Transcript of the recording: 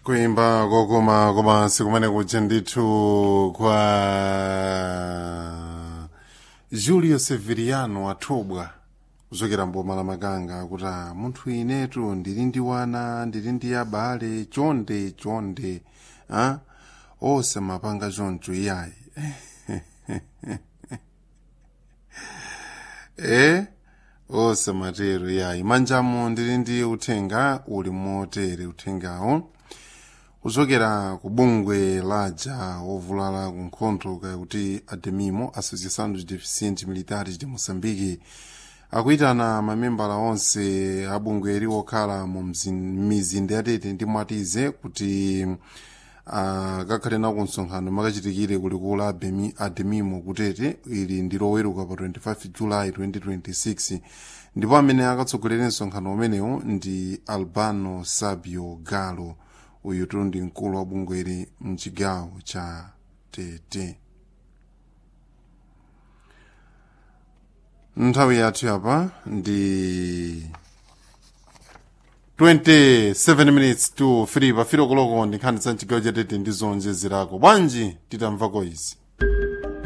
kuimba kokoma komansi kumene kuja ndithu kwa julio severiano athobwa kuchokera mboma la makanga kuti "Ah, munthu inetu ndili ndi wana ndili ndi abale chonde chonde a onse mapanga choncho iyayi e onse matero iyayi manjamo ndili ndi uthenga uli motere uthengawo kuchokera ku bungwe laja wovulala ku nkhondo kakuti ademimo associação dos deficientes militares de moçambique akuyitana mamembala onse a bungwe okhala mu mzin- mizinda yatete ndi mwatize kuti akakhale nawo msonkhano makachitikire kulikulu la Bemi- ademimo kutete ili ndi loweruka pa 25 julayi 2026 ndipo amene akatsogolera msonkhano umenewu ndi albano sabio galo uyutu ndi mkulu wa bungweli mchigawo cha tete nthawi yathu yapa ndi 27 minutes to 3 pafiro koloko ndi nkhani za mchigawo cha tete ndi zonjezerako bwanji titamvako izi